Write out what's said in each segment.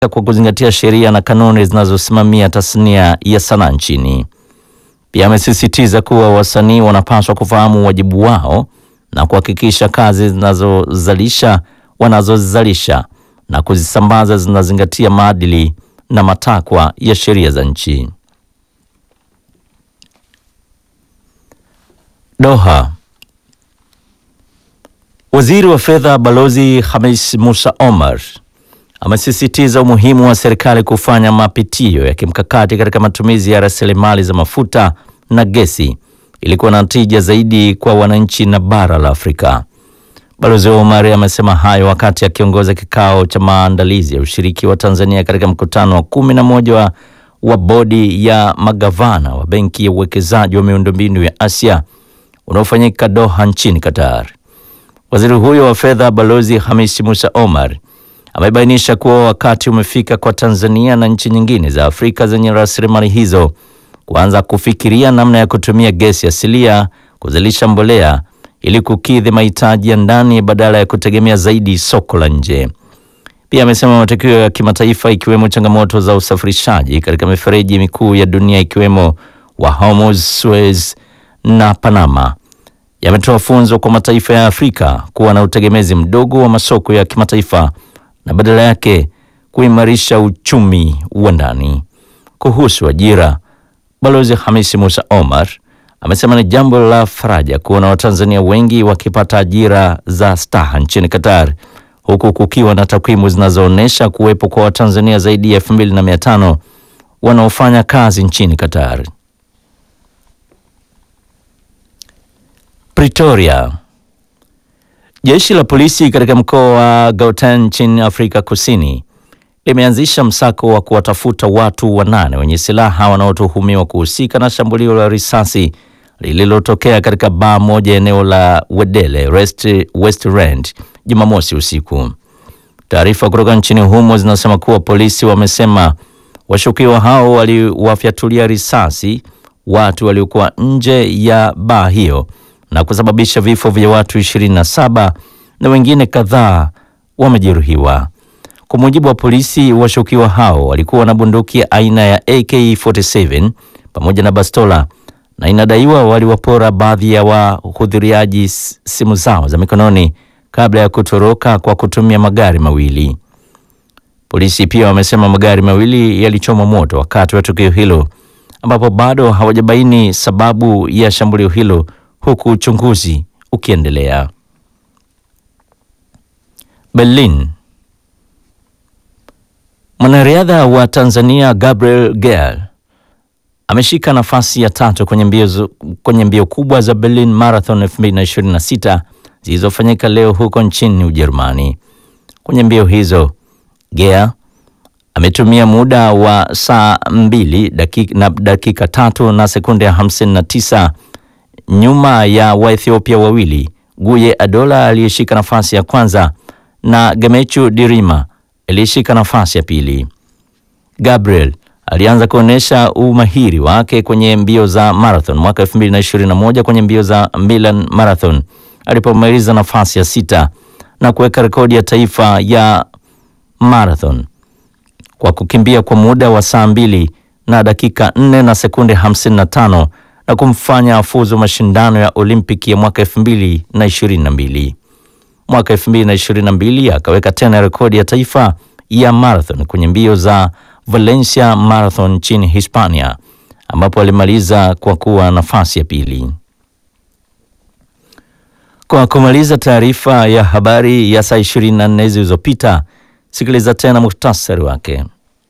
kwa kuzingatia sheria na kanuni zinazosimamia tasnia ya sanaa nchini. Pia amesisitiza kuwa wasanii wanapaswa kufahamu wajibu wao na kuhakikisha kazi zinazozalisha wanazozalisha na kuzisambaza zinazingatia maadili na matakwa ya sheria za nchi. Doha. Waziri wa Fedha Balozi Hamis Musa Omar amesisitiza umuhimu wa serikali kufanya mapitio ya kimkakati katika matumizi ya rasilimali za mafuta na gesi ili kuwa na tija zaidi kwa wananchi na bara la Afrika. Balozi Omar amesema hayo wakati akiongoza kikao cha maandalizi ya ushiriki wa Tanzania katika mkutano wa kumi na moja wa, wa bodi ya magavana wa Benki ya Uwekezaji wa Miundombinu ya Asia unaofanyika Doha nchini Qatar. Waziri huyo wa fedha Balozi Hamisi Musa Omar amebainisha kuwa wakati umefika kwa Tanzania na nchi nyingine za Afrika zenye rasilimali hizo kuanza kufikiria namna ya kutumia gesi asilia kuzalisha mbolea ili kukidhi mahitaji ya ndani badala ya kutegemea zaidi soko la nje. Pia amesema matukio ya kimataifa ikiwemo changamoto za usafirishaji katika mifereji mikuu ya dunia ikiwemo wa Hormuz, Suez na Panama yametoa funzo kwa mataifa ya Afrika kuwa na utegemezi mdogo wa masoko ya kimataifa na badala yake kuimarisha uchumi wa ndani. Kuhusu ajira, Balozi Hamisi Musa Omar amesema ni jambo la faraja kuona Watanzania wengi wakipata ajira za staha nchini Qatar, huku kukiwa na takwimu zinazoonyesha kuwepo kwa Watanzania zaidi ya elfu mbili na mia tano wanaofanya kazi nchini Qatar. Pretoria. Jeshi la polisi katika mkoa wa Gauteng nchini Afrika Kusini limeanzisha msako wa kuwatafuta watu wanane wenye silaha wanaotuhumiwa kuhusika na shambulio la risasi lililotokea katika baa moja eneo la Wedele West, Westland Jumamosi usiku. Taarifa kutoka nchini humo zinasema kuwa polisi wamesema washukiwa hao waliwafyatulia risasi watu waliokuwa nje ya baa hiyo na kusababisha vifo vya watu 27 na wengine kadhaa wamejeruhiwa. Kwa mujibu wa polisi, washukiwa hao walikuwa na bunduki aina ya AK47 pamoja na bastola na inadaiwa waliwapora baadhi ya wahudhuriaji simu zao za mikononi kabla ya kutoroka kwa kutumia magari mawili. Polisi pia wamesema magari mawili yalichoma moto wakati wa tukio hilo, ambapo bado hawajabaini sababu ya shambulio hilo huku uchunguzi ukiendelea. Berlin. Mwanariadha wa Tanzania Gabriel Gael ameshika nafasi ya tatu kwenye mbio, kwenye mbio kubwa za Berlin Marathon 2026 zilizofanyika leo huko nchini Ujerumani. Kwenye mbio hizo Gael ametumia muda wa saa mbili dakika, na dakika tatu na sekunde 59 nyuma ya Waethiopia wawili Guye Adola aliyeshika nafasi ya kwanza na Gemechu Dirima aliyeshika nafasi ya pili. Gabriel alianza kuonyesha umahiri wake kwenye mbio za marathon mwaka 2021 kwenye mbio za Milan Marathon alipomaliza nafasi ya sita na kuweka rekodi ya taifa ya marathon kwa kukimbia kwa muda wa saa mbili na dakika 4 na sekunde 55 na kumfanya afuzu mashindano ya Olimpiki ya mwaka 2022. Mwaka 2022 akaweka tena rekodi ya taifa ya marathon kwenye mbio za Valencia Marathon nchini Hispania ambapo alimaliza kwa kuwa nafasi ya pili. Kwa kumaliza taarifa ya habari ya saa 24 zilizopita, sikiliza tena muhtasari wake.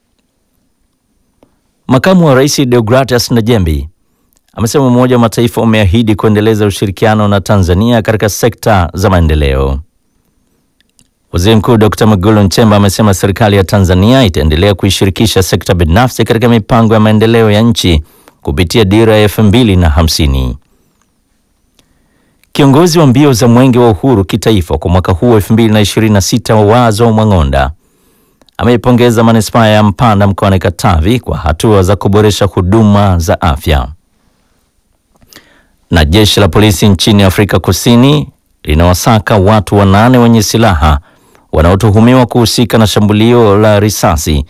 Makamu wa Rais Deogratias Najembi amesema Umoja wa Mataifa umeahidi kuendeleza ushirikiano na Tanzania katika sekta za maendeleo. Waziri Mkuu Dr. Mwigulu Nchemba amesema serikali ya Tanzania itaendelea kuishirikisha sekta binafsi katika mipango ya maendeleo ya nchi kupitia dira ya elfu mbili na hamsini. Kiongozi wa mbio za Mwenge wa Uhuru kitaifa kwa mwaka huu 2026 wa Wazo Mwang'onda ameipongeza manispaa ya Mpanda mkoani Katavi kwa hatua za kuboresha huduma za afya. Na jeshi la polisi nchini Afrika Kusini linawasaka watu wanane wenye silaha wanaotuhumiwa kuhusika na shambulio la risasi